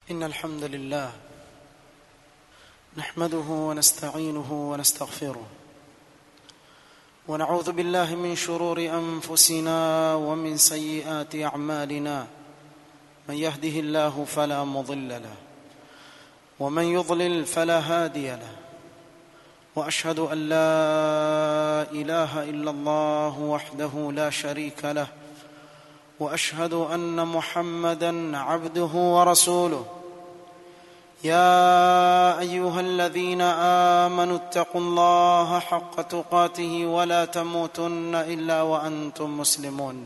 إن الحمد لله نحمده ونستعينه ونستغفره ونعوذ بالله من شرور أنفسنا ومن سيئات أعمالنا من يهده الله فلا مضل له ومن يضلل فلا هادي له واشهد ان لا اله الا الله وحده لا شريك له واشهد ان محمدا عبده ورسوله يا ايها الذين امنوا اتقوا الله حق تقاته ولا تموتن الا وانتم مسلمون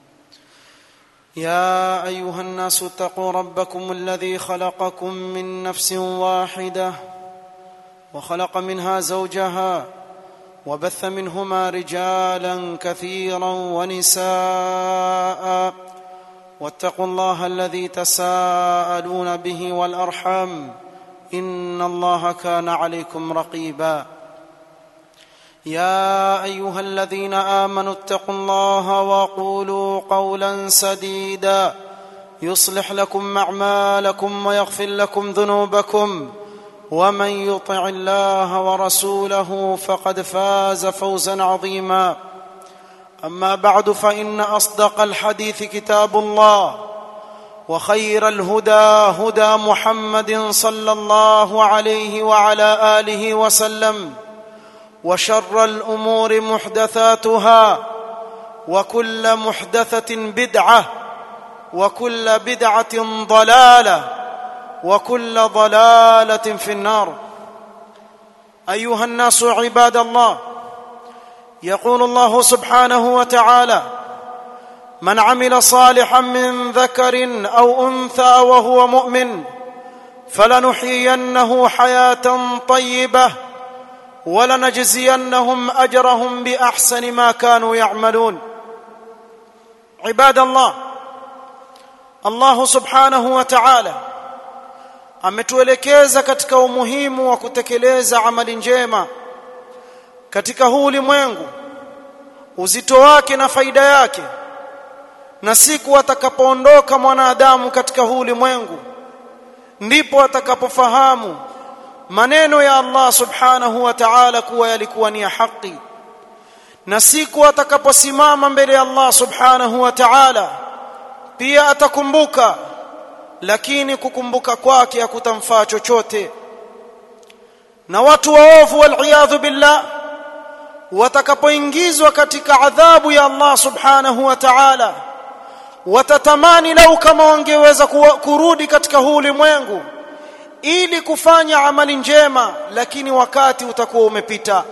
يا ايها الناس اتقوا ربكم الذي خلقكم من نفس واحده وخلق منها زوجها وبث منهما رجالا كثيرا ونساء واتقوا الله الذي تساءلون به والارحام ان الله كان عليكم رقيبا يا ايها الذين امنوا اتقوا الله وقولوا قولا سديدا يصلح لكم اعمالكم ويغفر لكم ذنوبكم ومن يطع الله ورسوله فقد فاز فوزا عظيما اما بعد فان اصدق الحديث كتاب الله وخير الهدى هدى محمد صلى الله عليه وعلى اله وسلم وشر الامور محدثاتها وكل محدثه بدعه وكل بدعه ضلاله وكل ضلاله في النار ايها الناس عباد الله يقول الله سبحانه وتعالى من عمل صالحا من ذكر او انثى وهو مؤمن فلنحيينه حياه طيبه ولنجزينهم اجرهم باحسن ما كانوا يعملون عباد الله الله سبحانه وتعالى ametuelekeza katika umuhimu wa kutekeleza amali njema katika huu ulimwengu uzito wake na faida yake na siku atakapoondoka mwanadamu katika huu ulimwengu ndipo atakapofahamu maneno ya Allah subhanahu wa ta'ala kuwa yalikuwa ni ya haki na siku atakaposimama mbele ya Allah subhanahu wa ta'ala pia atakumbuka lakini kukumbuka kwake hakutamfaa chochote na watu waovu waliyadhu billah watakapoingizwa katika adhabu ya Allah subhanahu wa ta'ala watatamani lau kama wangeweza kurudi katika huu ulimwengu ili kufanya amali njema lakini wakati utakuwa umepita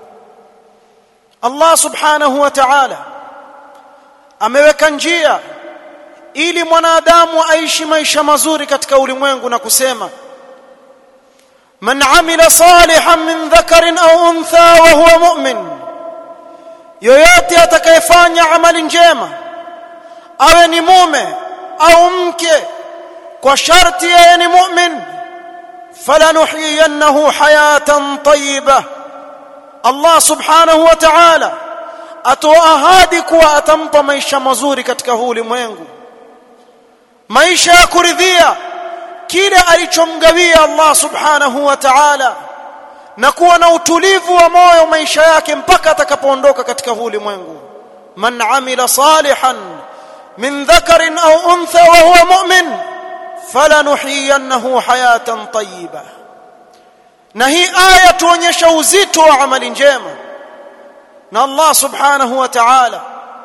Allah subhanahu wa ta'ala ameweka njia ili mwanadamu aishi maisha mazuri katika ulimwengu na kusema man amila salihan min dhakarin au untha wa huwa mu'min yoyote atakayefanya amali njema awe ni mume au mke kwa sharti yeye ni mu'min falanuhyiyannahu hayatan tayyibah Allah subhanahu wa ta'ala atoa ahadi kuwa atampa maisha mazuri katika huu ulimwengu maisha ya kuridhia kile alichomgawia Allah subhanahu wa ta'ala na kuwa na utulivu wa moyo maisha yake mpaka atakapoondoka katika huu ulimwengu man amila salihan min dhakarin au untha wa huwa mu'min falanuhyiyannahu hayatan tayyiba na hii aya tuonyesha uzito wa amali njema na Allah subhanahu wa ta'ala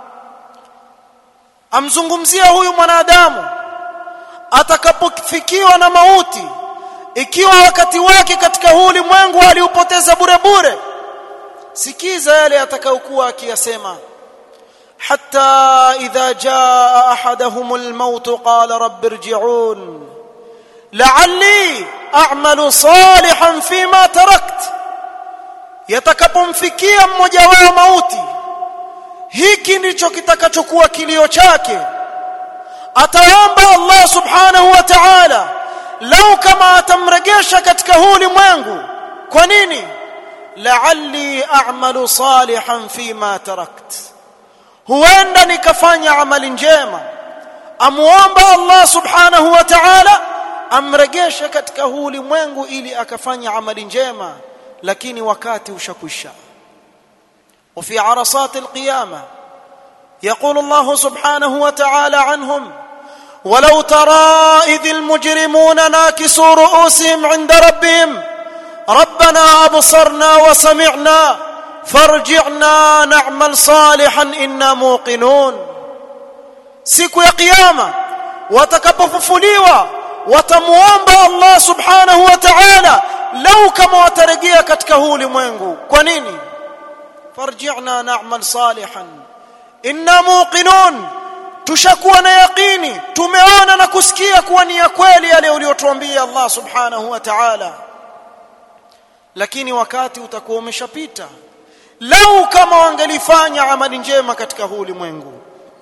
amzungumzia huyu mwanadamu atakapofikiwa na mauti ikiwa wakati wake katika huu ulimwengu aliupoteza bure bure sikiza yale atakayokuwa akiyasema hatta idha jaa ahaduhum almaut qala rabbi irji'un la'alli a'malu salihan fima tarakt yatakapomfikia mmoja wao mauti hiki ndicho kitakachokuwa kilio chake ataomba Allah subhanahu wa ta'ala lau kama atamregesha katika huu ulimwengu kwa nini la'alli a'malu salihan fima tarakt huenda nikafanya amali njema amuomba Allah subhanahu wa ta'ala amregeshe katika huu ulimwengu ili akafanya amali njema lakini wakati ushakwisha وفي عرصات القيامه يقول الله سبحانه وتعالى عنهم ولو ترى اذ المجرمون ناكسوا رؤوسهم عند ربهم ربنا ابصرنا وسمعنا فارجعنا نعمل صالحا انا موقنون siku ya kiyama watakapofufuliwa watamuomba Allah subhanahu wa ta'ala lau kama watarejea katika huu ulimwengu kwa nini farji'na na'mal salihan inna muqinun tushakuwa na yaqini tumeona na kusikia kuwa ni ya kweli yale uliyotuambia Allah subhanahu wa ta'ala lakini wakati utakuwa umeshapita lau kama wangelifanya amali njema katika huu ulimwengu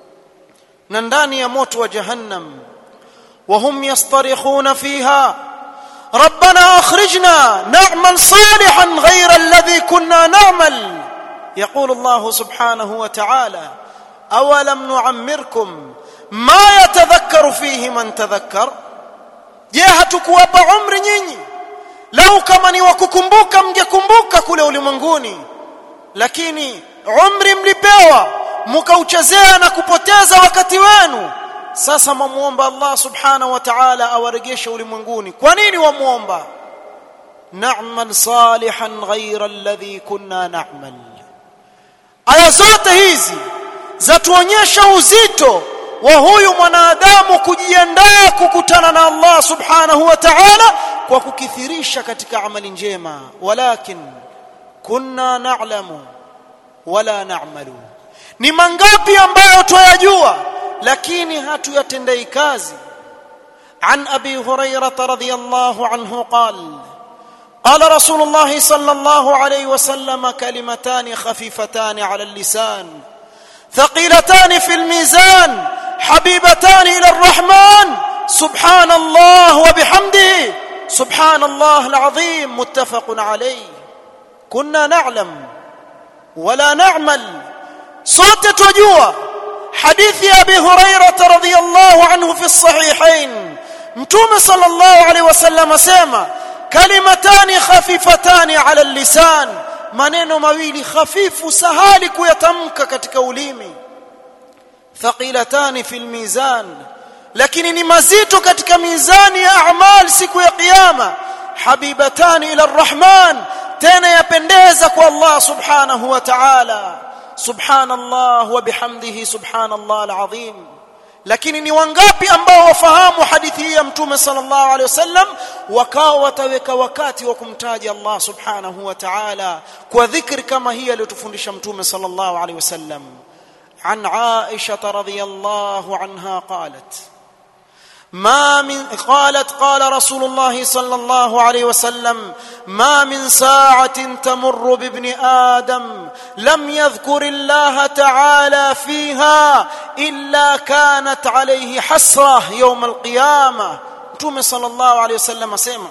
na ndani ya moto wa jahannam وهم يصطرخون فيها ربنا اخرجنا نعمل صالحا غير الذي كنا نعمل يقول الله سبحانه وتعالى اولم نعمركم ما يتذكر فيه من تذكر je hatukuwapa umri nyinyi lau kama ni wakukumbuka mngekumbuka kule ulimwenguni lakini umri mlipewa mkauchezea na kupoteza wakati wenu sasa mwamuomba Allah subhanahu wa ta'ala awarejeshe ulimwenguni kwa nini wamuomba na'mal salihan ghayra alladhi kunna na'mal aya zote hizi zatuonyesha uzito wa huyu mwanadamu kujiandaa kukutana na Allah subhanahu wa ta'ala kwa kukithirisha katika amali njema walakin kunna na'lamu wala na'malu ni mangapi ambayo twayajua lakini hatuyatendei kazi عن ابي هريره رضي الله عنه قال قال رسول الله صلى الله عليه وسلم كلمتان خفيفتان على اللسان ثقيلتان في الميزان حبيبتان الى الرحمن سبحان الله وبحمده سبحان الله العظيم متفق عليه كنا نعلم ولا نعمل صوت تجوى حديث ابي هريره رضي الله عنه في الصحيحين متوم صلى الله عليه وسلم سما كلمتان خفيفتان على اللسان maneno mawili hafifu sahali kuyatamka katika ulimi thaqilatani fil mizan lakini ni mazito katika mizani ya a'mal siku ya kiyama habibatani ila arrahman tena yapendeza kwa Allah subhanahu wa ta'ala subhanallah wa bihamdihi subhanallah alazim lakini ni wangapi ambao wafahamu hadithi hii ya mtume sallallahu alaihi wasallam wakao wataweka wakati wa kumtaja Allah subhanahu wa ta'ala kwa dhikri kama hii aliyotufundisha mtume sallallahu alaihi wasallam عن عائشه رضي الله عنها قالت ما من قالت قال رسول الله صلى الله عليه وسلم ما من ساعه تمر بابن ادم لم يذكر الله تعالى فيها الا كانت عليه حسره يوم القيامه متوم صلى الله عليه وسلم اسمع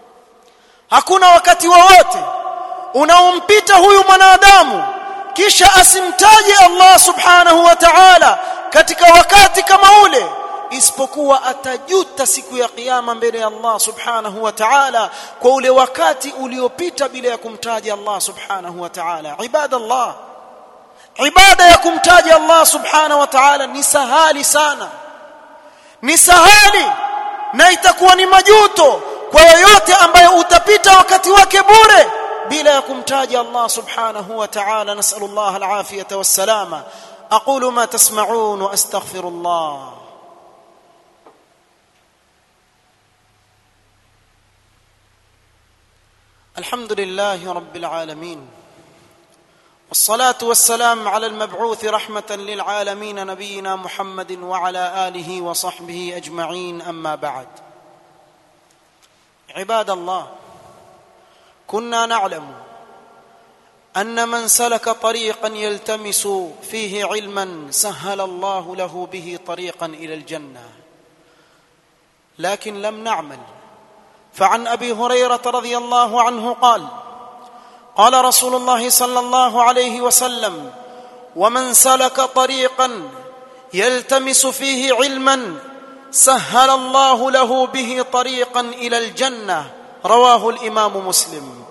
hakuna wakati wowote unaompita huyu mwanadamu kisha asimtaje Allah subhanahu wa ta'ala katika wakati kama ule isipokuwa atajuta siku ya kiyama mbele ya Allah subhanahu wa ta'ala kwa ule wakati uliopita bila ya kumtaja Allah subhanahu wa ta'ala ibadallah ibada ya kumtaja Allah subhanahu wa ta'ala ni sahali sana ni sahali na itakuwa ni majuto kwa yoyote ambaye utapita wakati wake bure bila ya kumtaja Allah subhanahu wa ta'ala nasallallahu alafiyata wassalama aqulu ma tasma'un wa astaghfirullah الحمد لله رب العالمين والصلاه والسلام على المبعوث رحمه للعالمين نبينا محمد وعلى اله وصحبه اجمعين اما بعد عباد الله كنا نعلم ان من سلك طريقا يلتمس فيه علما سهل الله له به طريقا الى الجنه لكن لم نعمل فعن ابي هريره رضي الله عنه قال قال رسول الله صلى الله عليه وسلم ومن سلك طريقا يلتمس فيه علما سهل الله له به طريقا الى الجنه رواه الامام مسلم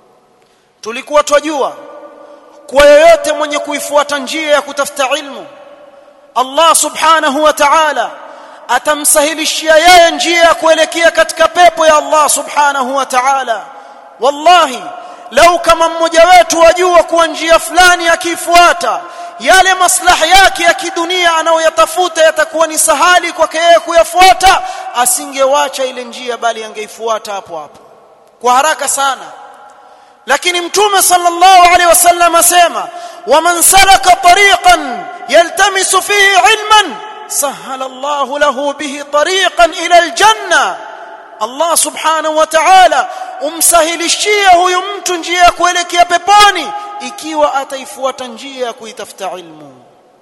tulikuwa twajua kwa yoyote mwenye kuifuata njia ya kutafuta ilmu Allah subhanahu wa ta'ala atamsahilishia yeye njia ya kuelekea katika pepo ya Allah subhanahu wa ta'ala wallahi lau kama mmoja wetu wajua kuwa njia fulani akiifuata yale maslahi yake ya kidunia anayoyatafuta yatakuwa ni sahali kwake yeye kuyafuata asingewacha ile njia bali angeifuata hapo hapo kwa haraka sana lakini mtume sallallahu alaihi wasallam asema waman salaka tariqan yaltamisu fihi ilman sahala Allahu lahu bihi tariqan ila aljanna Allah subhanahu wa ta'ala umsahilishia huyu mtu njia ya kuelekea peponi ikiwa ataifuata njia ya kuitafuta ilmu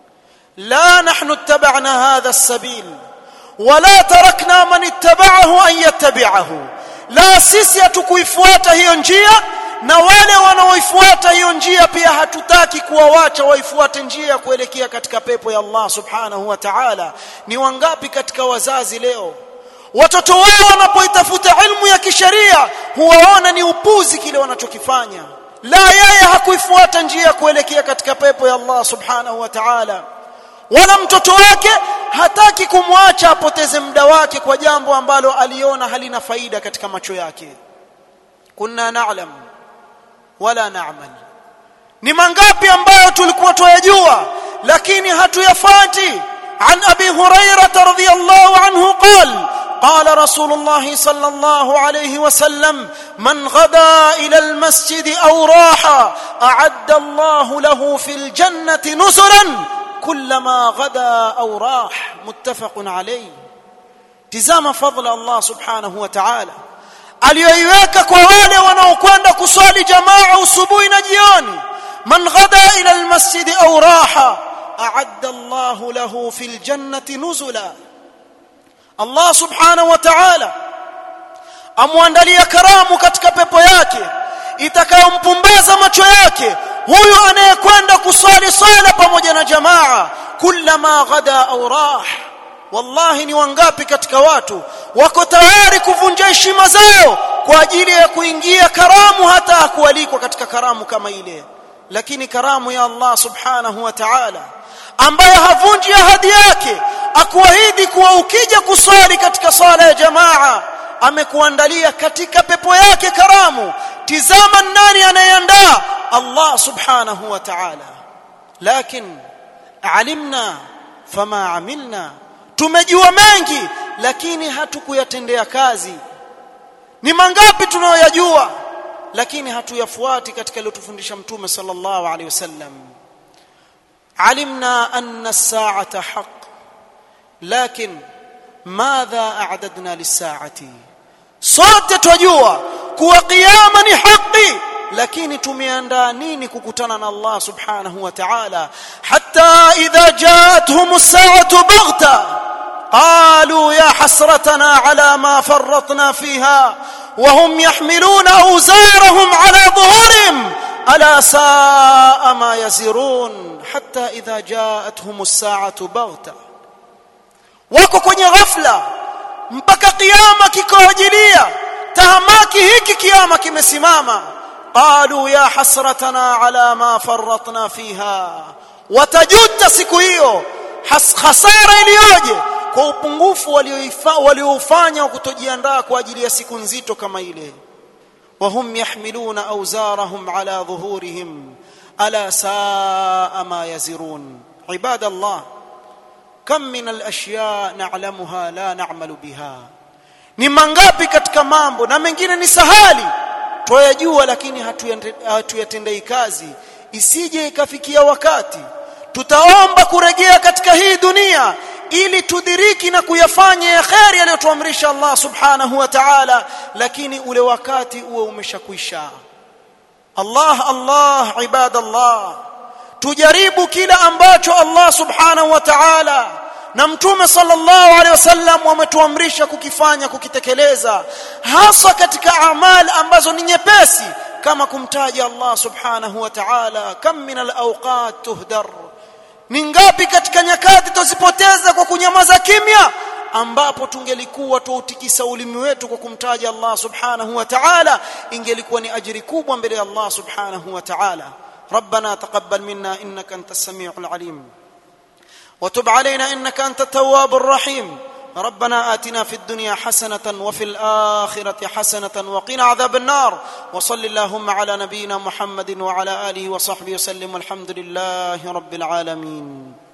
la nahnu ittaba'na hadha as-sabil wala tarakna man ittaba'ahu an yattabi'ahu la sisi hatukuifuata hiyo njia na wale wanaoifuata hiyo njia pia hatutaki kuwawacha waifuate njia ya kuelekea katika pepo ya Allah subhanahu wa ta'ala ni wangapi katika wazazi leo watoto wao wanapoitafuta ilmu ya kisheria huwaona ni upuzi kile wanachokifanya la yeye hakuifuata njia ya kuelekea katika pepo ya Allah subhanahu wa ta'ala wala mtoto wake hataki kumwacha apoteze muda wake kwa jambo ambalo aliona halina faida katika macho yake kunna na'lam wala na'mal ni mangapi ambayo tulikuwa tuyajua lakini hatuyafati عن ابي هريره رضي الله عنه قال قال رسول الله صلى الله عليه وسلم من غدا الى المسجد او راح اعد الله له في الجنه نزلا كلما غدا او راح متفق عليه تزام فضل الله سبحانه وتعالى aliyoiweka kwa wale wanaokwenda kuswali jamaa usubuhi na jioni man ghada ila almasjid au raha a'adda Allah lahu fil jannati nuzula Allah subhanahu wa ta'ala amwandalia karamu katika pepo yake itakayompumbaza macho yake huyu anayekwenda kuswali sala pamoja na jamaa kullama ghada au rah wallahi ni wangapi katika watu wako tayari kuvunja heshima zao kwa ajili ya kuingia karamu hata hakualikwa katika karamu kama ile lakini karamu ya Allah subhanahu wa ta'ala ambaye havunji ahadi yake akuahidi kuwa ukija kuswali katika sala ya jamaa amekuandalia katika pepo yake karamu tizama nani anayeandaa Allah subhanahu wa ta'ala lakin alimna fama amilna tumejua mengi lakini hatukuyatendea kazi ni mangapi tunayoyajua lakini hatuyafuati katika aliyotufundisha mtume sallallahu alaihi wasallam علمنا أن الساعة حق لكن ماذا أعددنا للساعة صوت تجوى كوا قياما حقي lakini tumeandaa nini kukutana na Allah subhanahu wa ta'ala hatta idha ja'atuhum as-sa'atu baghta qalu ya hasratana ala ma farratna fiha wa hum yahmiluna awzarahum ala dhuhurihim ala sa'a ma yazirun hatta idha ja'atuhum as-sa'atu baghta wako kwenye ghafla mpaka kiyama kikoajilia tahamaki hiki kiyama kimesimama qalu ya hasratana ala ma farratna fiha watajuta siku hiyo hasara iliyoje kwa upungufu walioufanya wa kutojiandaa kwa ajili ya siku nzito kama ile وهم يحملون أوزارهم على ظهورهم ألا ساء ما يزرون عباد الله كم من الأشياء نعلمها لا نعمل بها ni mangapi katika mambo na mengine ni sahali twayajua lakini hatuyatendei kazi isije ikafikia wakati tutaomba kurejea katika hii dunia ili tudhiriki na kuyafanya ya kheri aliyotuamrisha Allah subhanahu wa ta'ala lakini ule wakati uwe umeshakwisha Allah Allah ibadallah tujaribu kila ambacho Allah subhanahu wa ta'ala na mtume sallallahu alaihi wasallam wametuamrisha kukifanya kukitekeleza hasa katika amali ambazo ni nyepesi kama kumtaja Allah subhanahu wa ta'ala kam min al-awqat tuhdar ni ngapi katika nyakati tuzipoteza kwa kunyamaza kimya ambapo tungelikuwa tuutikisa ulimi wetu kwa kumtaja Allah subhanahu wa ta'ala ingelikuwa ni ajiri kubwa mbele ya Allah subhanahu wa ta'ala ربنا تقبل منا انك انت السميع العليم وتب علينا انك انت التواب الرحيم ربنا آتنا في الدنيا حسنة وفي الآخرة حسنة وقنا عذاب النار وصل اللهم على نبينا محمد وعلى آله وصحبه وسلم والحمد لله رب العالمين